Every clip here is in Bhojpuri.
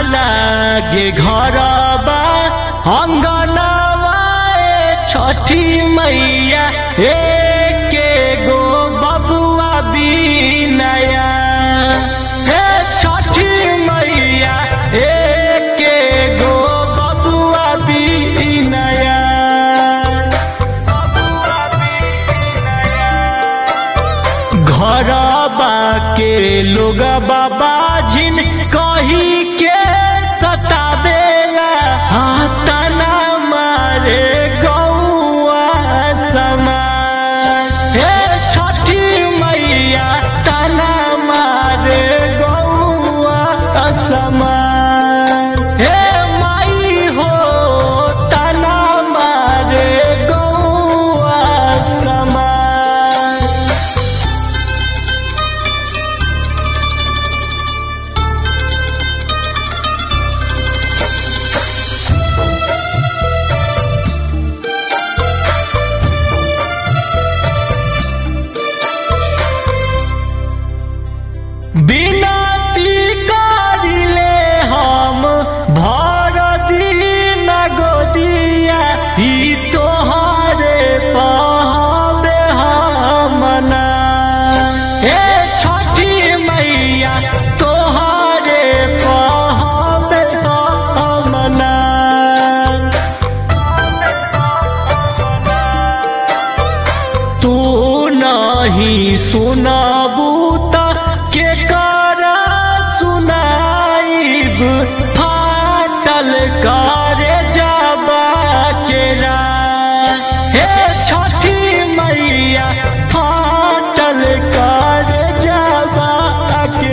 लागे घरबा अंगनवा ए छठी मैया एके गो बबुआ बिनया हे छठी मैया एके गो बबुआ बिनया घरबा के लोग बाबा जिन कही के सतावेला हाथना मारे गौआ समान हे छठी मैया तना मारे गौआ समान हे माई हो तना मारे गौआ समान बिनती करिले हम भर दिन गोदिया ई तोहरे पहबे हमना हे छठी मैया तोहरे पहबे हमना तू नहीं सुनबू त के कर सुनाइब फाटल करे जाबा के हे छठी मैया फाटल करे जाबा के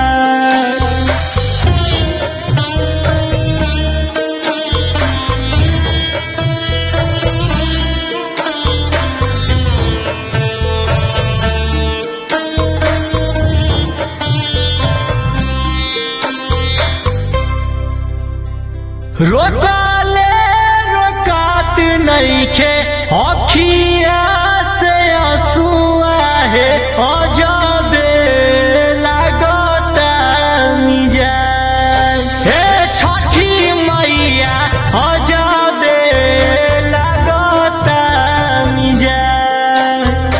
रोकाले रोकात नईखे अखिया से आंसुआ है अजबे लागता मिजाज हे छठी मैया अजबे लागता मिजाज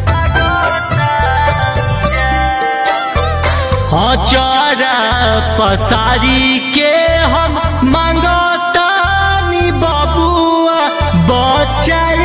अचारा पसारी के हम मांगतानी बबुआ बच्चा